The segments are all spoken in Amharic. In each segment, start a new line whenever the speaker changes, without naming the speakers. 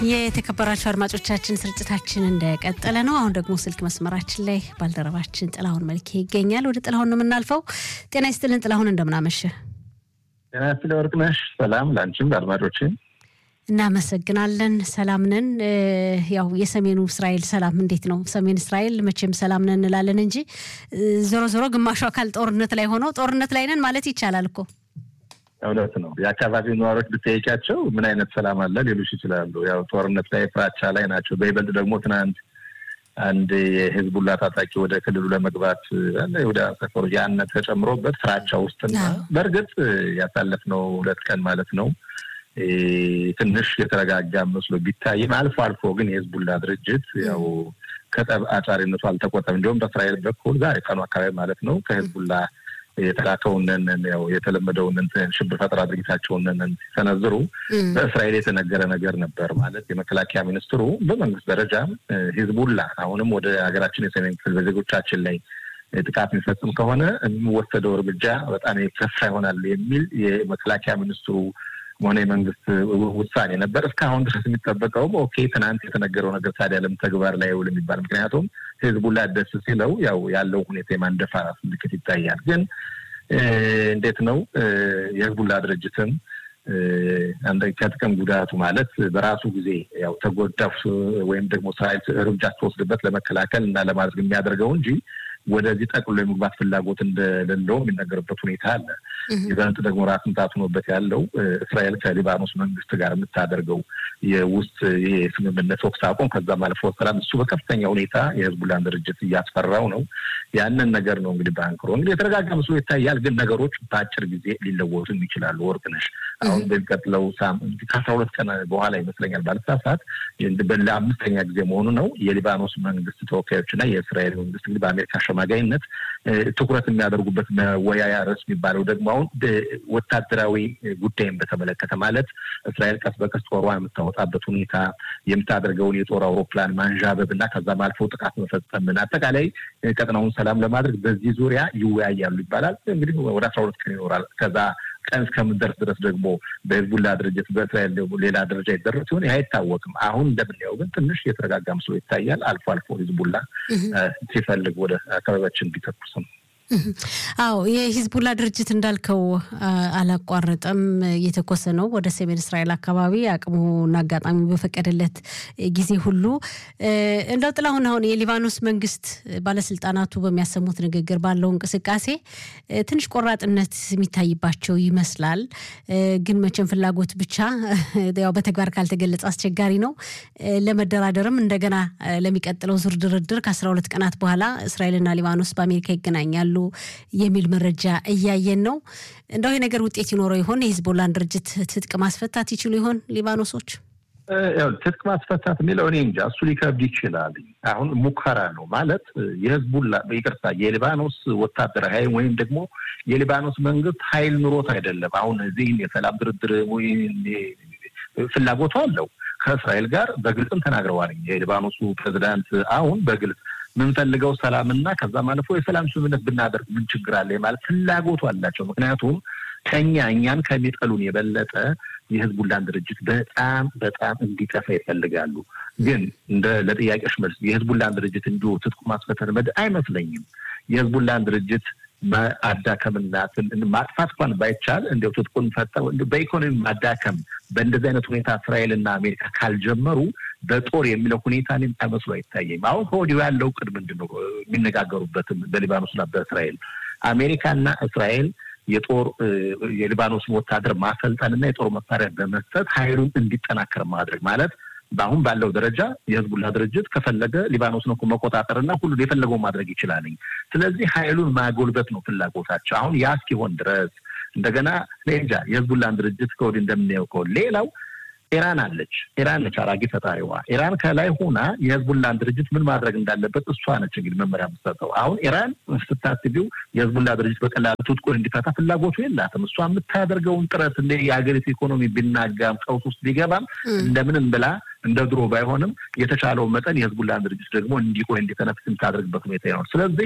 የተከበራችሁ አድማጮቻችን ስርጭታችን እንደቀጠለ ነው። አሁን ደግሞ ስልክ መስመራችን ላይ ባልደረባችን ጥላሁን መልኬ ይገኛል። ወደ ጥላሁን ነው የምናልፈው። ጤና ይስጥልን ጥላሁን፣ እንደምናመሸ።
ጤና ይስጥልኝ ወርቅነሽ። ሰላም ለአንቺም ለአድማጮችን
እናመሰግናለን። ሰላም ነን። ያው የሰሜኑ እስራኤል ሰላም እንዴት ነው? ሰሜን እስራኤል መቼም ሰላም ነን እንላለን እንጂ ዞሮ ዞሮ ግማሹ አካል ጦርነት ላይ ሆነው ጦርነት ላይ ነን ማለት ይቻላል እኮ
እውነት ነው። የአካባቢው ነዋሪዎች ብትጠይቂያቸው ምን አይነት ሰላም አለ ሊሉሽ ይችላሉ። ያው ጦርነት ላይ ፍራቻ ላይ ናቸው። በይበልጥ ደግሞ ትናንት አንድ የህዝቡላ ታጣቂ ወደ ክልሉ ለመግባት ወደ ሰፈሩ ያነ ተጨምሮበት ፍራቻ ውስጥና በእርግጥ ያሳለፍነው ሁለት ቀን ማለት ነው ትንሽ የተረጋጋ መስሎ ቢታይም አልፎ አልፎ ግን የህዝቡላ ድርጅት ያው ከጠብ አጫሪነቱ አልተቆጠም። እንዲሁም በእስራኤል በኩል ዛሬ ቀኑ አካባቢ ማለት ነው ከህዝቡላ የተላከውንን ያው የተለመደውን ሽብር ፈጠራ ድርጊታቸውን ሲሰነዝሩ በእስራኤል የተነገረ ነገር ነበር። ማለት የመከላከያ ሚኒስትሩ በመንግስት ደረጃ ሂዝቡላ አሁንም ወደ ሀገራችን የሰሜን ክፍል በዜጎቻችን ላይ ጥቃት የሚፈጽም ከሆነ የሚወሰደው እርምጃ በጣም የከፋ ይሆናል የሚል የመከላከያ ሚኒስትሩ ሆነ የመንግስት ውሳኔ ነበር። እስካሁን ድረስ የሚጠበቀውም ኦኬ ትናንት የተነገረው ነገር ታዲያ ለምን ተግባር ላይ ውል የሚባል ምክንያቱም ህዝቡላ ደስ ሲለው ያው ያለው ሁኔታ የማንደፋራት ምልክት ይታያል። ግን እንዴት ነው የህዝቡላ ድርጅትም ከጥቅም ጉዳቱ ማለት በራሱ ጊዜ ያው ተጎዳፍ ወይም ደግሞ እስራኤል እርምጃ ትወስድበት ለመከላከል እና ለማድረግ የሚያደርገው እንጂ ወደዚህ ጠቅሎ የመግባት ፍላጎት እንደሌለው የሚነገርበት ሁኔታ አለ። ይበልጥ ደግሞ ራስ ምታት ሆኖበት ያለው እስራኤል ከሊባኖስ መንግስት ጋር የምታደርገው የውስጥ የስምምነት ተኩስ አቁም ከዛም አልፎ ሰላም እሱ በከፍተኛ ሁኔታ የህዝቡላን ድርጅት እያስፈራው ነው። ያንን ነገር ነው እንግዲህ በአንክሮ እንግዲህ የተረጋጋ መስሎ ይታያል። ግን ነገሮች በአጭር ጊዜ ሊለወጡም ይችላሉ። ወርቅነሽ አሁን በሚቀጥለው ከአስራ ሁለት ቀን በኋላ ይመስለኛል ባለሳሳት ለአምስተኛ ጊዜ መሆኑ ነው የሊባኖስ መንግስት ተወካዮችና የእስራኤል መንግስት እንግዲህ በአሜሪካ አሸማጋይነት ትኩረት የሚያደርጉበት መወያያ ርዕስ የሚባለው ደግሞ አሁን ወታደራዊ ጉዳይን በተመለከተ ማለት እስራኤል ቀስ በቀስ ጦሯ የምታወጣበት ሁኔታ የምታደርገውን የጦር አውሮፕላን ማንዣበብ እና ከዛም አልፎ ጥቃት መፈጸምን አጠቃላይ ቀጠናውን ሰላም ለማድረግ በዚህ ዙሪያ ይወያያሉ ይባላል። እንግዲህ ወደ አስራ ሁለት ቀን ይኖራል። ከዛ ቀን እስከምንደርስ ድረስ ደግሞ በህዝቡላ ድርጅት በእስራኤል ደግሞ ሌላ ደረጃ ይደረስ ሲሆን ይህ አይታወቅም። አሁን እንደምናየው ግን ትንሽ የተረጋጋ ምስሎ ይታያል። አልፎ አልፎ ህዝቡላ ሲፈልግ ወደ አካባቢያችን ቢተኩስ ነው።
አዎ የሂዝቡላ ድርጅት እንዳልከው አላቋረጠም፣ እየተኮሰ ነው ወደ ሰሜን እስራኤል አካባቢ አቅሙና አጋጣሚ በፈቀደለት ጊዜ ሁሉ። እንደው ጥላሁን አሁን የሊባኖስ መንግስት ባለስልጣናቱ በሚያሰሙት ንግግር ባለው እንቅስቃሴ ትንሽ ቆራጥነት የሚታይባቸው ይመስላል። ግን መቼም ፍላጎት ብቻ ያው በተግባር ካልተገለጸ አስቸጋሪ ነው። ለመደራደርም እንደገና ለሚቀጥለው ዙር ድርድር ከአስራ ሁለት ቀናት በኋላ እስራኤልና ሊባኖስ በአሜሪካ ይገናኛሉ የሚል መረጃ እያየን ነው። እንደው ይህ ነገር ውጤት ይኖረው ይሆን? የሂዝቦላን ድርጅት ትጥቅ ማስፈታት ይችሉ ይሆን ሊባኖሶች?
ትጥቅ ማስፈታት የሚለው እኔ እንጃ፣ እሱ ሊከብድ ይችላል። አሁን ሙከራ ነው ማለት የህዝቡላ ይቅርታ፣ የሊባኖስ ወታደራዊ ኃይል ወይም ደግሞ የሊባኖስ መንግስት ኃይል ኑሮት አይደለም። አሁን እዚህም የሰላም ድርድር ፍላጎቱ አለው ከእስራኤል ጋር በግልጽም ተናግረዋል። የሊባኖሱ ፕሬዚዳንት አሁን በግልጽ የምንፈልገው ሰላምና ከዛም አልፎ የሰላም ስምምነት ብናደርግ ምን ችግር አለ ማለት ፍላጎቱ አላቸው። ምክንያቱም ከኛ እኛን ከሚጠሉን የበለጠ የህዝቡላን ድርጅት በጣም በጣም እንዲጠፋ ይፈልጋሉ። ግን እንደ ለጥያቄዎች መልስ የህዝቡላን ድርጅት እንዲሁ ትጥቁ ማስፈተን መድ አይመስለኝም። የህዝቡላን ድርጅት ማዳከምና ማጥፋት እንኳን ባይቻል እንዲያው ትጥቁን ፈጠው በኢኮኖሚ ማዳከም በእንደዚህ አይነት ሁኔታ እስራኤልና አሜሪካ ካልጀመሩ በጦር የሚለው ሁኔታ እኔም መስሎ አይታየኝም። አሁን ከወዲሁ ያለው ቅድ ምንድን ነው የሚነጋገሩበትም በሊባኖስና በእስራኤል አሜሪካና እስራኤል የጦር የሊባኖስን ወታደር ማሰልጠንና የጦር መሳሪያ በመስጠት ኃይሉን እንዲጠናከር ማድረግ ማለት በአሁን ባለው ደረጃ የህዝቡላ ድርጅት ከፈለገ ሊባኖስን እኮ መቆጣጠርና ሁሉ የፈለገው ማድረግ ይችላልኝ። ስለዚህ ኃይሉን ማጎልበት ነው ፍላጎታቸው። አሁን ያ እስኪሆን ድረስ እንደገና እንጃ የህዝቡላን ድርጅት ከወዲህ እንደምናየው ከሆነ ሌላው ኢራን አለች። ኢራን ነች አራጊ ፈጣሪዋ። ኢራን ከላይ ሆና የህዝቡላን ድርጅት ምን ማድረግ እንዳለበት እሷ ነች እንግዲህ መመሪያ የምትሰጠው። አሁን ኢራን ስታስቢው የህዝቡላ ድርጅት በቀላሉ ትጥቁን እንዲፈታ ፍላጎቱ የላትም። እሷ የምታደርገውን ጥረት እንደ የሀገሪቱ ኢኮኖሚ ቢናጋም ቀውስ ውስጥ ቢገባም እንደምንም ብላ እንደ ድሮ ባይሆንም የተቻለው መጠን የህዝቡላን ድርጅት ደግሞ እንዲቆይ እንዲተነፍስ የምታደርግበት ሁኔታ ይኖር። ስለዚህ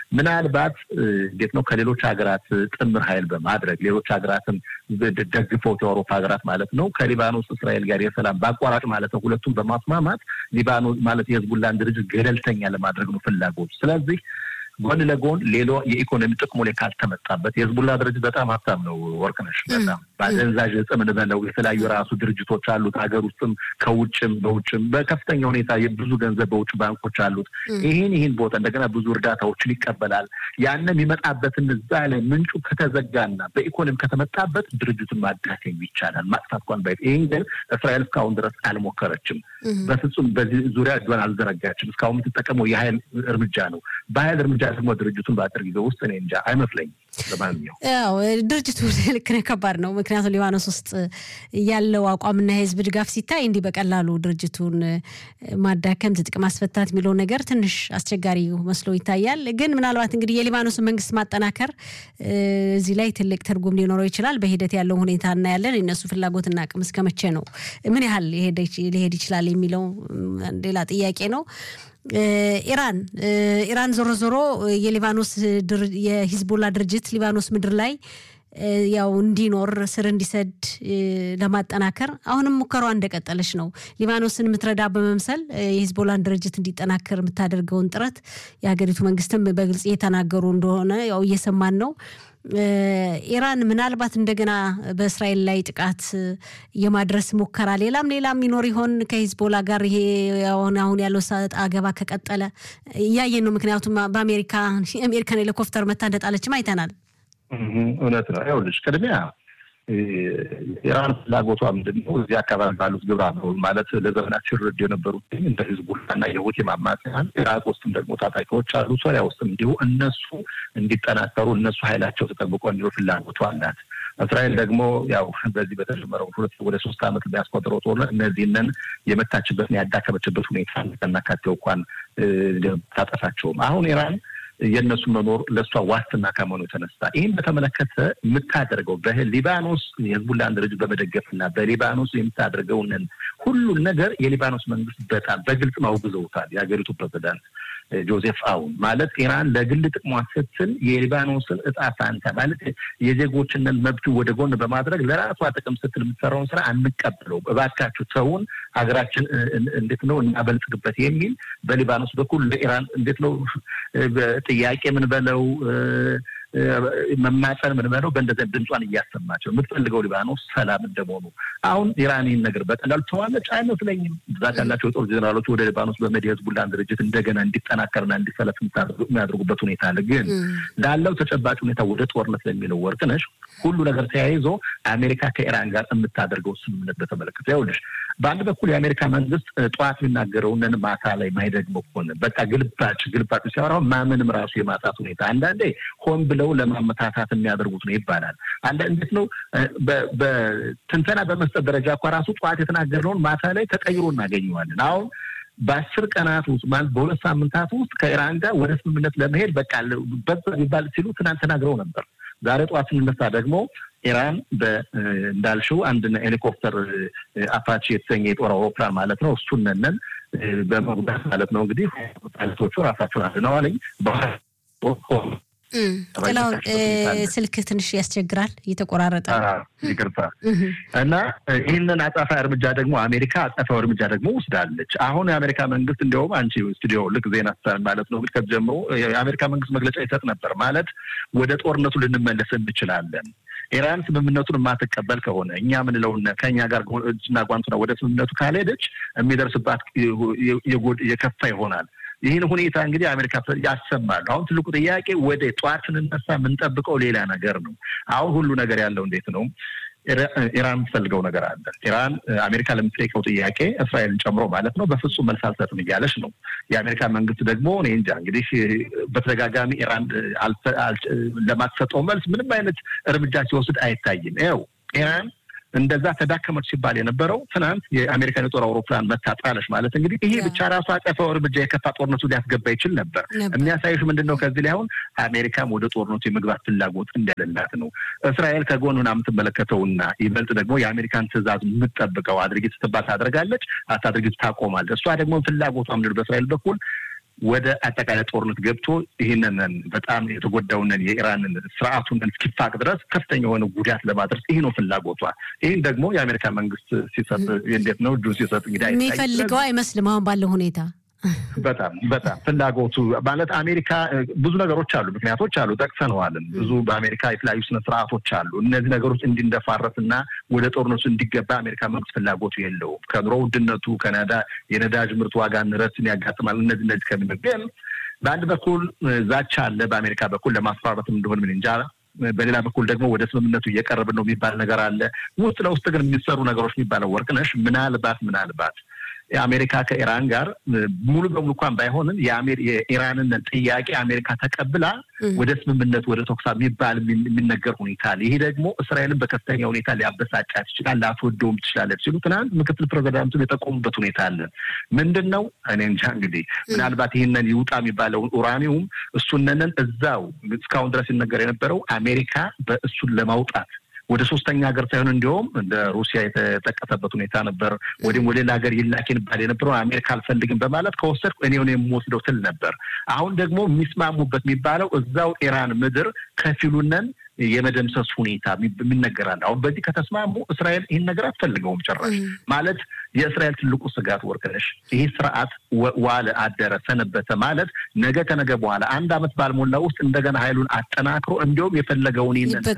ምናልባት እንዴት ነው ከሌሎች ሀገራት ጥምር ኃይል በማድረግ ሌሎች ሀገራትን ደግፈውት የአውሮፓ ሀገራት ማለት ነው ከሊባኖስ እስራኤል ጋር የሰላም በአቋራጭ ማለት ነው ሁለቱም በማስማማት ሊባኖስ ማለት የህዝቡላን ድርጅት ገለልተኛ ለማድረግ ነው ፍላጎት። ስለዚህ ጎን ለጎን ሌሎ የኢኮኖሚ ጥቅሙ ላይ ካልተመጣበት የህዝቡላ ድርጅት በጣም ሀብታም ነው። ወርቅነሽ በጣም በአደንዛዥ ዕፅ ምንበለው የተለያዩ የራሱ ድርጅቶች አሉት። ሀገር ውስጥም ከውጭም በውጭም በከፍተኛ ሁኔታ ብዙ ገንዘብ በውጭ ባንኮች አሉት። ይህን ይህን ቦታ እንደገና ብዙ እርዳታዎችን ይቀበላል። ያንም የሚመጣበትን እዛ ላይ ምንጩ ከተዘጋና በኢኮኖሚ ከተመጣበት ድርጅቱን ማዳከም ይቻላል። ማጥፋት እንኳን ባይ ይህን ግን እስራኤል እስካሁን ድረስ አልሞከረችም። በፍጹም በዚህ ዙሪያ እጇን አልዘረጋችም። እስካሁን የምትጠቀመው የሀይል እርምጃ ነው። በሀይል እርምጃ ደግሞ ድርጅቱን በአጭር ጊዜ ውስጥ እኔ እንጃ አይመስለኝም። ለማንኛውም
ያው ድርጅቱ ልክ ነው፣ ከባድ ነው። ምክንያቱም ሊባኖስ ውስጥ ያለው አቋምና የህዝብ ድጋፍ ሲታይ እንዲህ በቀላሉ ድርጅቱን ማዳከም፣ ትጥቅ ማስፈታት የሚለው ነገር ትንሽ አስቸጋሪ መስሎ ይታያል። ግን ምናልባት እንግዲህ የሊባኖስን መንግስት ማጠናከር እዚህ ላይ ትልቅ ትርጉም ሊኖረው ይችላል። በሂደት ያለው ሁኔታ እናያለን። የነሱ ፍላጎትና አቅም እስከ መቼ ነው፣ ምን ያህል ሊሄድ ይችላል የሚለው ሌላ ጥያቄ ነው። ኢራን ኢራን ዞሮ ዞሮ የሊባኖስ የሂዝቦላ ድርጅት ሊባኖስ ምድር ላይ ያው እንዲኖር ስር እንዲሰድ ለማጠናከር አሁንም ሙከሯ እንደቀጠለች ነው። ሊባኖስን የምትረዳ በመምሰል የሂዝቦላን ድርጅት እንዲጠናከር የምታደርገውን ጥረት የሀገሪቱ መንግስትም በግልጽ እየተናገሩ እንደሆነ ያው እየሰማን ነው። ኢራን ምናልባት እንደገና በእስራኤል ላይ ጥቃት የማድረስ ሙከራ ሌላም ሌላም ይኖር ይሆን ከሂዝቦላ ጋር ይሄ አሁን አሁን ያለው ሰጣ ገባ ከቀጠለ እያየን ነው። ምክንያቱም በአሜሪካ የአሜሪካን ሄሊኮፕተር መታ እንደጣለችም አይተናል።
እውነት ነው። ይኸውልሽ ቅድሚያ ኢራን ፍላጎቷ ምንድን ነው? እዚህ አካባቢ ባሉት ግብረ አበሮች ማለት ለዘመናት ሲረዱ የነበሩት እንደ ሂዝቡላና የሁቲ አማጽያን ኢራቅ ውስጥም ደግሞ ታጣቂዎች አሉ፣ ሶሪያ ውስጥም እንዲሁ እነሱ እንዲጠናከሩ እነሱ ኃይላቸው ተጠብቆ እንዲሁ ፍላጎቷ አላት። እስራኤል ደግሞ ያው በዚህ በተጀመረው ሁለት ወደ ሶስት ዓመት የሚያስቆጥረው ጦርነት እነዚህንን የመታችበትን ያዳከመችበት ሁኔታ ከናካቴው እንኳን ታጠፋቸውም አሁን ኢራን የእነሱ መኖር ለእሷ ዋስትና ከመሆኑ የተነሳ ይህን በተመለከተ የምታደርገው በሊባኖስ የህዝቡላን ድርጅት በመደገፍና በሊባኖስ የምታደርገውንን ሁሉን ነገር የሊባኖስ መንግስት በጣም በግልጽ ማውግዘውታል። የሀገሪቱ ፕሬዚዳንት ጆዜፍ አውን ማለት ኢራን ለግል ጥቅሟ ስትል የሊባኖስን እጣ ፋንታ ማለት የዜጎችንን መብት ወደ ጎን በማድረግ ለራሷ ጥቅም ስትል የምትሰራውን ስራ አንቀበለው፣ እባካችሁ ሰውን ሀገራችን እንዴት ነው እናበልጽግበት የሚል በሊባኖስ በኩል ለኢራን እንዴት ነው ጥያቄ ምን በለው መማፀን ምን በለው በእንደዚያ ድምጿን እያሰማቸው የምትፈልገው ሊባኖስ ሰላም እንደመሆኑ አሁን ኢራን ይህን ነገር በቀላሉ ተዋለች አይመስለኝም። ብዛት ያላቸው የጦር ጄኔራሎች ወደ ሊባኖስ በመሄድ የህዝቡላን ድርጅት እንደገና እንዲጠናከርና እንዲሰለፍ የሚያደርጉበት ሁኔታ አለ። ግን ላለው ተጨባጭ ሁኔታ ወደ ጦርነት ለሚለው ወርቅነሽ ሁሉ ነገር ተያይዞ አሜሪካ ከኢራን ጋር የምታደርገው ስምምነት በተመለከተ ይኸውልሽ፣ በአንድ በኩል የአሜሪካ መንግስት ጠዋት የሚናገረውን ማታ ላይ ማይደግመው ከሆነ በቃ ግልባጭ ግልባጭ ሲያወራው ማመንም ራሱ የማጣት ሁኔታ አንዳንዴ ሆን ብለው ለማመታታት የሚያደርጉት ነው ይባላል። አንድ እንዴት ነው በትንተና በመስጠት ደረጃ እኳ ራሱ ጠዋት የተናገርነውን ማታ ላይ ተቀይሮ እናገኘዋለን። አሁን በአስር ቀናት ውስጥ ማለት በሁለት ሳምንታት ውስጥ ከኢራን ጋር ወደ ስምምነት ለመሄድ በቃ በዛ ቢባል ሲሉ ትናንት ተናግረው ነበር። ዛሬ ጠዋት ስንነሳ ደግሞ ኢራን እንዳልሽው አንድ ሄሊኮፕተር አፓቺ የተሰኘ የጦር አውሮፕላን ማለት ነው እሱን ነን በመጉዳት ማለት ነው እንግዲህ ፓይለቶቹ ራሳቸውን አድነዋለኝ
ጥላውን ስልክ ትንሽ ያስቸግራል፣ እየተቆራረጠ
ይቅርታ። እና ይህንን አጸፋ እርምጃ ደግሞ አሜሪካ አጸፋ እርምጃ ደግሞ ወስዳለች። አሁን የአሜሪካ መንግስት እንዲያውም አንቺ ስቱዲዮ ልክ ዜና ስታን ማለት ነው ከዚህ ጀምሮ የአሜሪካ መንግስት መግለጫ ይሰጥ ነበር ማለት ወደ ጦርነቱ ልንመለስ እንችላለን ኢራን ስምምነቱን የማትቀበል ከሆነ እኛ ምንለውን ከእኛ ጋር እጅና ጓንቱና ወደ ስምምነቱ ካልሄደች የሚደርስባት የከፋ ይሆናል። ይህን ሁኔታ እንግዲህ አሜሪካ ያሰማሉ። አሁን ትልቁ ጥያቄ ወደ ጠዋት ስንነሳ የምንጠብቀው ሌላ ነገር ነው። አሁን ሁሉ ነገር ያለው እንዴት ነው? ኢራን የምትፈልገው ነገር አለ። ኢራን አሜሪካ ለምትጠይቀው ጥያቄ እስራኤልን ጨምሮ ማለት ነው በፍጹም መልስ አልሰጥም እያለች ነው። የአሜሪካ መንግስት ደግሞ እኔ እንጃ እንግዲህ በተደጋጋሚ ኢራን ለማትሰጠው መልስ ምንም አይነት እርምጃ ሲወስድ አይታይም። ይኸው ኢራን እንደዛ ተዳከመች ሲባል የነበረው ትናንት የአሜሪካን የጦር አውሮፕላን መታጣለች ማለት እንግዲህ ይሄ ብቻ ራሱ አጸፋው እርምጃ የከፋ ጦርነቱ ሊያስገባ ይችል ነበር። የሚያሳይሽ ምንድን ነው? ከዚህ ላይ አሁን አሜሪካም ወደ ጦርነቱ የመግባት ፍላጎት እንደሌላት ነው። እስራኤል ከጎን ሆና የምትመለከተውና ይበልጥ ደግሞ የአሜሪካን ትዕዛዝ የምትጠብቀው አድርጊት ስትባል ታደርጋለች፣ አታድርጊት ታቆማለች። እሷ ደግሞ ፍላጎቷ ምንድን በእስራኤል በኩል ወደ አጠቃላይ ጦርነት ገብቶ ይህንን በጣም የተጎዳውንን የኢራንን ስርዓቱን እስኪፋቅ ድረስ ከፍተኛ የሆነ ጉዳት ለማድረስ ይህ ነው ፍላጎቷ። ይህን ደግሞ የአሜሪካ መንግስት ሲሰጥ እንዴት ነው እጁን ሲሰጥ እንግዲህ
የሚፈልገው አይመስልም አሁን ባለው ሁኔታ
በጣም በጣም ፍላጎቱ ማለት አሜሪካ ብዙ ነገሮች አሉ፣ ምክንያቶች አሉ፣ ጠቅሰነዋልን። ብዙ በአሜሪካ የተለያዩ ስነ ስርዓቶች አሉ። እነዚህ ነገሮች እንዲንደፋረስ እና ወደ ጦርነቱ እንዲገባ አሜሪካ መንግስት ፍላጎቱ የለውም። ከኑሮ ውድነቱ ከነዳ የነዳጅ ምርት ዋጋ ንረትን ያጋጥማል። እነዚህ እነዚህ ከምን ግን በአንድ በኩል ዛቻ አለ፣ በአሜሪካ በኩል ለማስፈራረትም እንደሆን ምን እንጃ በሌላ በኩል ደግሞ ወደ ስምምነቱ እየቀረብን ነው የሚባል ነገር አለ። ውስጥ ለውስጥ ግን የሚሰሩ ነገሮች የሚባለው ወርቅነሽ ምናልባት ምናልባት የአሜሪካ ከኢራን ጋር ሙሉ በሙሉ እንኳን ባይሆንም የኢራንን ጥያቄ አሜሪካ ተቀብላ ወደ ስምምነት ወደ ተኩስ የሚባል የሚነገር ሁኔታ አለ። ይሄ ደግሞ እስራኤልን በከፍተኛ ሁኔታ ሊያበሳጫት ይችላል፣ ላትወደውም ትችላለች ሲሉ ትናንት ምክትል ፕሬዚዳንቱ የጠቆሙበት ሁኔታ አለ። ምንድን ነው እኔ እንጃ እንግዲህ ምናልባት ይህንን ይውጣ የሚባለውን ኡራኒውም እሱነንን እዛው እስካሁን ድረስ ሲነገር የነበረው አሜሪካ በእሱን ለማውጣት ወደ ሶስተኛ ሀገር ሳይሆን እንዲሁም እንደ ሩሲያ የተጠቀሰበት ሁኔታ ነበር። ወዲም ወደ ሌላ ሀገር ይላክ ይባል የነበረው አሜሪካ አልፈልግም በማለት ከወሰድኩ እኔ ሆነ የምወስደው ትል ነበር። አሁን ደግሞ የሚስማሙበት የሚባለው እዛው ኢራን ምድር ከፊሉነን የመደምሰስ ሁኔታ የሚነገራል። አሁን በዚህ ከተስማሙ እስራኤል ይህን ነገር አትፈልገውም ጭራሽ። ማለት የእስራኤል ትልቁ ስጋት ወርቅነሽ ይህ ስርዓት ዋለ አደረ ሰነበተ ማለት ነገ ከነገ በኋላ አንድ አመት ባልሞላ ውስጥ እንደገና ኃይሉን አጠናክሮ እንዲሁም የፈለገውን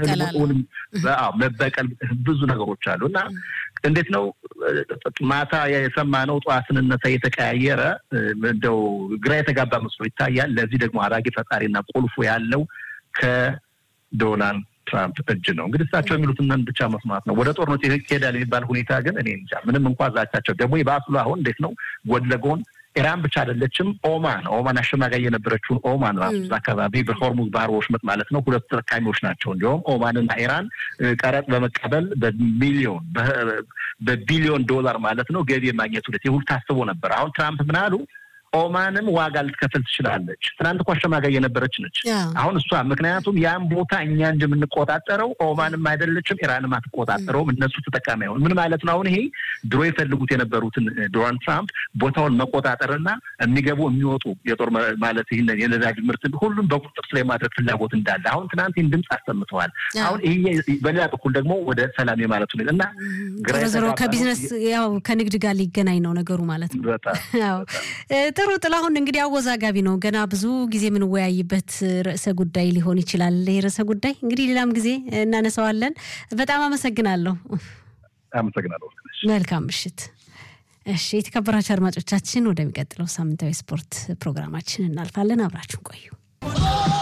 መበቀል ብዙ ነገሮች አሉ እና እንዴት ነው ማታ የሰማነው ጠዋት ስንነሳ የተቀያየረ እንደው ግራ የተጋባ መስሎ ይታያል። ለዚህ ደግሞ አራጊ ፈጣሪና ቁልፉ ያለው ከዶናልድ ትራምፕ እጅ ነው። እንግዲህ እሳቸው የሚሉትን ብቻ መስማት ነው። ወደ ጦርነት ይሄዳል የሚባል ሁኔታ ግን እኔ እንጃ። ምንም እንኳ ዛቻቸው ደግሞ የባስሉ አሁን እንዴት ነው ጎን ለጎን ኢራን ብቻ አይደለችም። ኦማን ኦማን አሸማጋይ የነበረችውን ኦማን ራሱ እዛ አካባቢ በሆርሙዝ ባህር ወሽመጥ ማለት ነው ሁለቱ ተጠቃሚዎች ናቸው። እንዲሁም ኦማንና ኢራን ቀረጥ በመቀበል በሚሊዮን በቢሊዮን ዶላር ማለት ነው ገቢ የማግኘት ሁለት የሁሉ ታስቦ ነበር። አሁን ትራምፕ ምን አሉ? ኦማንም ዋጋ ልትከፍል ትችላለች። ትናንት እኮ አሸማጋይ የነበረች ነች። አሁን እሷ ምክንያቱም ያን ቦታ እኛ እንደምንቆጣጠረው ኦማንም አይደለችም፣ ኢራንም አትቆጣጠረውም። እነሱ ተጠቃሚ አይሆን ምን ማለት ነው? አሁን ይሄ ድሮ የፈልጉት የነበሩትን ዶናልድ ትራምፕ ቦታውን መቆጣጠርና የሚገቡ የሚወጡ የጦር ማለት ይህን የነዳጅ ምርት ሁሉም በቁጥጥር ስር የማድረግ ፍላጎት እንዳለ አሁን ትናንት ይህን ድምፅ አሰምተዋል። አሁን ይሄ በሌላ በኩል ደግሞ ወደ ሰላም የማለት ሁኔታ እና
ዞሮ ከቢዝነስ ያው ከንግድ ጋር ሊገናኝ ነው ነገሩ ማለት ነው። ጥሩ ጥላሁን፣ እንግዲህ አወዛጋቢ ነው። ገና ብዙ ጊዜ የምንወያይበት ርዕሰ ጉዳይ ሊሆን ይችላል። ይህ ርዕሰ ጉዳይ እንግዲህ ሌላም ጊዜ እናነሳዋለን። በጣም አመሰግናለሁ።
አመሰግናለሁ።
መልካም ምሽት። እሺ፣ የተከበራችሁ አድማጮቻችን ወደሚቀጥለው ሳምንታዊ ስፖርት ፕሮግራማችን እናልፋለን። አብራችሁን ቆዩ።